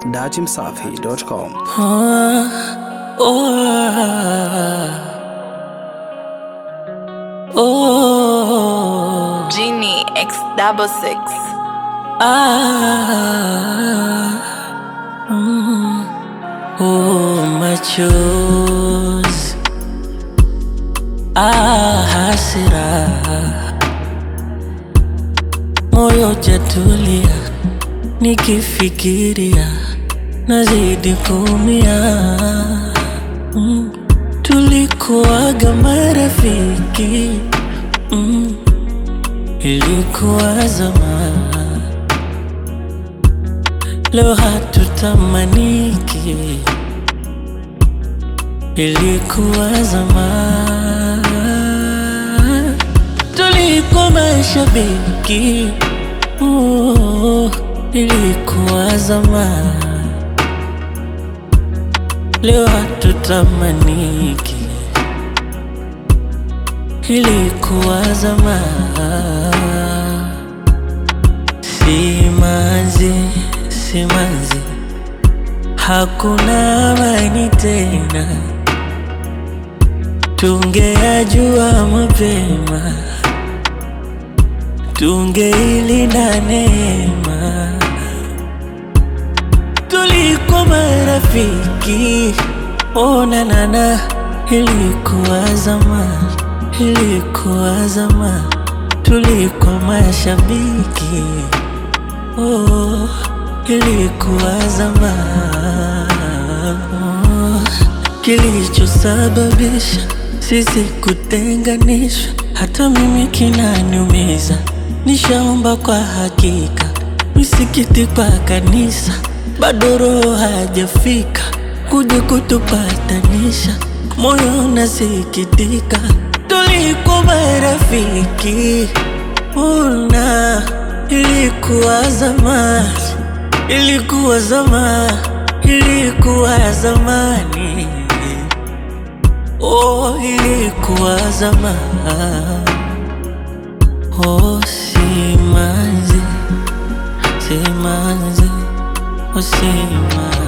datimsafi.com. Ah, oh, oh, Genie X double six. ah, mm, oh, machozi, ah, hasira, moyo jatulia, nikifikiria nazidi kuumia. Mm. Tulikuwaga marafiki mm. Ilikuwa zamani, leo hatutamaniki. Ilikuwa zamani, tulikuwa mashabiki oh, ilikuwa zamani leo hatutamaniki, ilikuwa zamani. Simanzi, simanzi, hakuna amani tena, tungeyajua mapema, tungeilinda neema tulikuwa marafiki, oh na na na, ilikuwa zamani, ilikuwa zamani, tulikuwa mashabiki, oh, ilikuwa zamani. Oh, Kilichosababisha sisi kutenganishwa, hata mimi kinaniumiza. Nishaomba kwa hakika misikiti kwa kanisa, bado roho hajafika kuja kutupatanisha. Moyo unasikitika, tulikuwa marafiki, una ilikuwa zamani, ilikuwa zamani, ilikuwa zamani, oh, ilikuwa zamani, oh, simanzi simanzi, oh simanzi